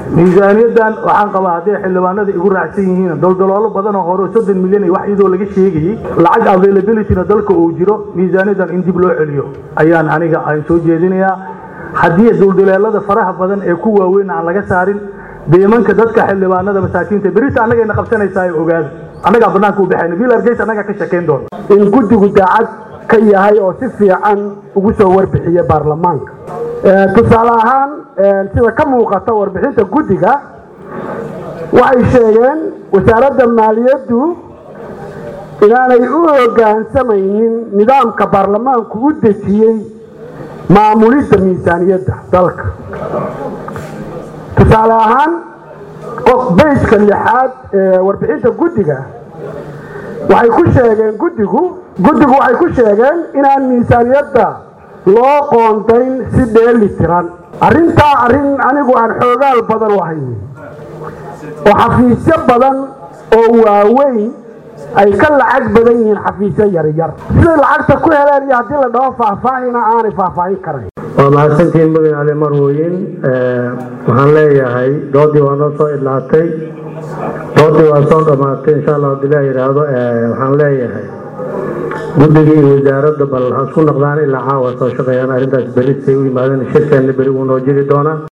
miisaaniyaddan waxaan qabaa hadday xildhibaanada igu raacsan yihiin doldoloolo badan oo hore soddon milyan iyo wax iyadoo laga sheegayey lacag availabilityna dalka uu jiro miisaaniyaddan in dib loo celiyo ayaan aniga aan soo jeedinayaa haddii dulduleelada faraha badan ee ku waaweyn aan laga saarin deemanka dadka xildhibaanada masaakiinta berita annagayna qabsanaysaa ogaada annagaa bannaanka u baxayna bill argeys annagaa ka shakayn doona in guddigu daacad ka yahay oo si fiican ugu soo warbixiya baarlamaanka tusaale ahaan sida ka muuqata warbixinta guddiga waxay sheegeen wasaaradda maaliyaddu inaanay u hoggaansamaynin nidaamka baarlamaanku u dejiyey maamulidda miisaaniyadda dalka tusaale ahaan beyska lixaad ee warbixinta guddiga waxay ku sheegeen guddigu guddigu waxay ku sheegeen inaan miisaaniyadda loo qoondayn si dheeli tiran arrintaa arrin anigu aan xoogaal badan u ahay oo xafiisyo badan oo waaweyn ay ka lacag badan yihiin xafiisyo yaryar siday lacagta ku heleen iyo haddii la dhaho faahfaahina aanay faahfaahin karayn waa mahadsantiin mudane cali marwooyin waxaan leeyahay doodii waa noo soo idlaatay doodii waa soo dhammaatay insha allah hadii la yidhaahdo waxaan leeyahay guddigii iyo wasaaradda bal ha isku noqdaan ilaa caawa soo shaqeeyaan arrintaas beri say u yimaadeen shirkeenna beri wuu noo jiri doonaa